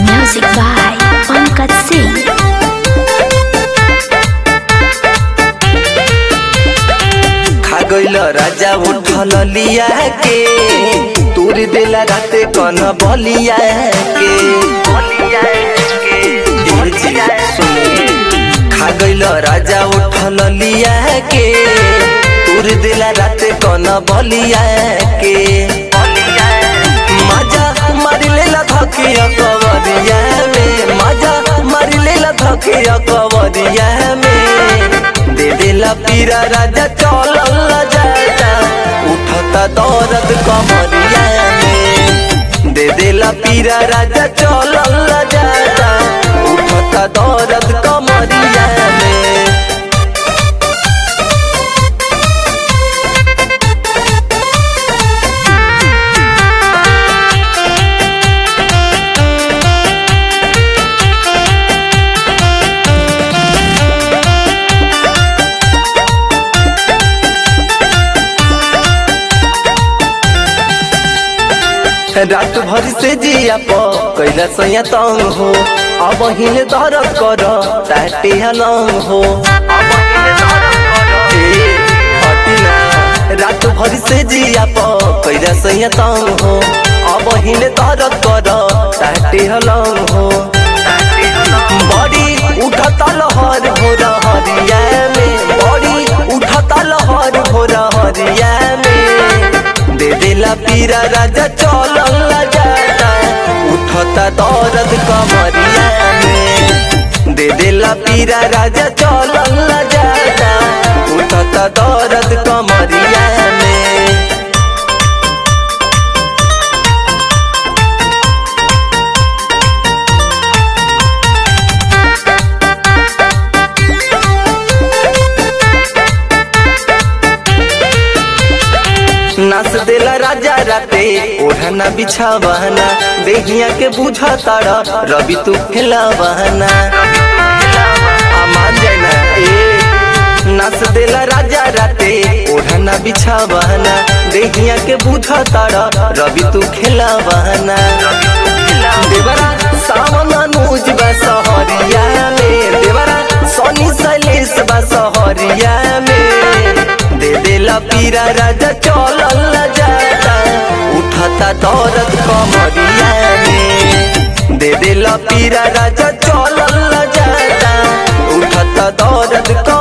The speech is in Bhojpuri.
Music by Pankaj Singh. खा गइल राजा उठल लिया के तूर देला राते कन बलिया के ए जी, सुनिए। खा गइल राजा उठल लिया के तूर देला राते कन बलिया के मजा मारी लेला धकिया कवरिया में मजा मारी लेला धकिया कवरिया में दे देला पीरा राजा चलल जाता उठता दर्द कमरिया में दे देला पीरा राजा चलल जाता उठता दर्द कमरिया में रात भर से जिया प कैला सैया तंग हो अब हिले दर्द कर ताटे हलंग हो ए, हटी ना। रात भर से जिया प कैला सैया तंग हो अब हिले दर्द कर ताटे हलंग हो बड़ी उठता लहर भोर हरिया में बड़ी उठता लहर भोर हरिया में दे देला पीरा राजा चलल जाता उठता दर्द कमरिया में दे देला पीरा राजा चलल जाता उठता दर्द कमरिया में नाच देला राजा राते ओढ़ना बिछावाना देहिया के बुझा तारा रवि तू खेलावाना आ मान जाए ना ए नाच देला राजा राते ओढ़ना बिछावाना देहिया के बुझा तारा रवि तू खेलावाना देवरा सावन अनुज बा सहरिया में देवरा सोनी सैलेश बा सहरिया में दे देला पीरा राजा चलल जाता उठता दर्द कमरिया में दे देला पीरा राजा चलल जाता उठता दर्द कमरिया